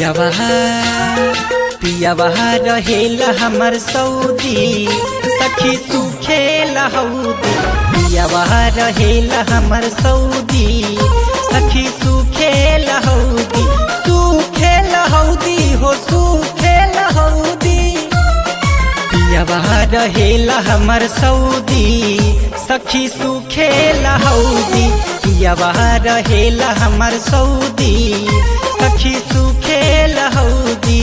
पियावा पियावा रहेला हमर सऊदी सखी सुखेला हौदी पियावा रहेला हमर सऊदी सखी सुखेला हौदी सुखेला हौदी हो सुखेला हौदी पियावा रहेला हमर सऊदी सखी सुखेला हौदी पियावा रहेला हमर सऊदी सखी सुखेला हौदी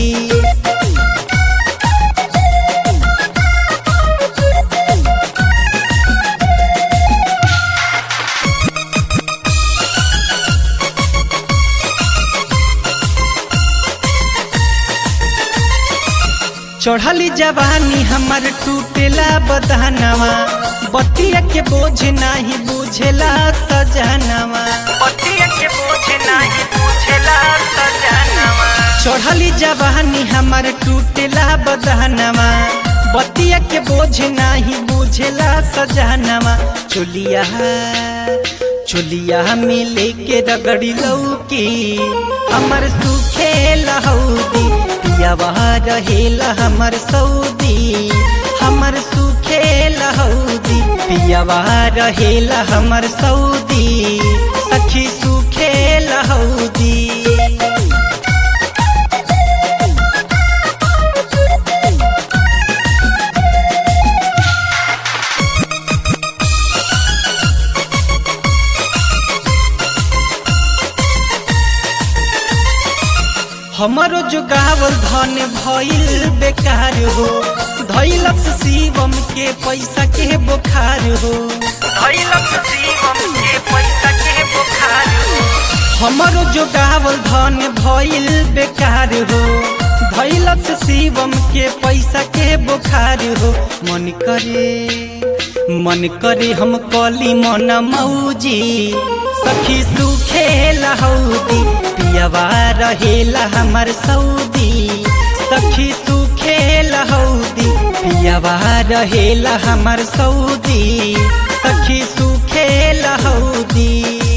चढ़ली जवानी हमर टूटेला बदहनवा बतिया के बोझ नाही बुझेला सजनवा पतिया के बोझ नाही बुझेला सजनवा चढ़ली जवानी हमर टूटेला बदहनवा बतिया के बोझ नाही बुझेला सजनवा चोलिया चोलिया में लेके रगड़ी लौकी हमर सुखे लहौदी पियावा रहेला हमर सऊदी हमर सुखे लहौदी पियावा रहेला हमर सऊदी सखी सुखे लहौदी हमारो जो गावल धन भइल बेकार हो धैलस शिवम के पैसा के बुखार हो धैलक शिवम के पैसा के बुखार हो हमारो जो गावल धन भइल बेकार हो धैलस शिवम के पैसा के बुखार हो मन करे मन करे हम कली मन मौजी सखी सुखे लहौदी पियावा रहेला हमर सऊदी सखी सुखे लहौदी पियावा रहेला हमर सऊदी सखी सुखे लहौदी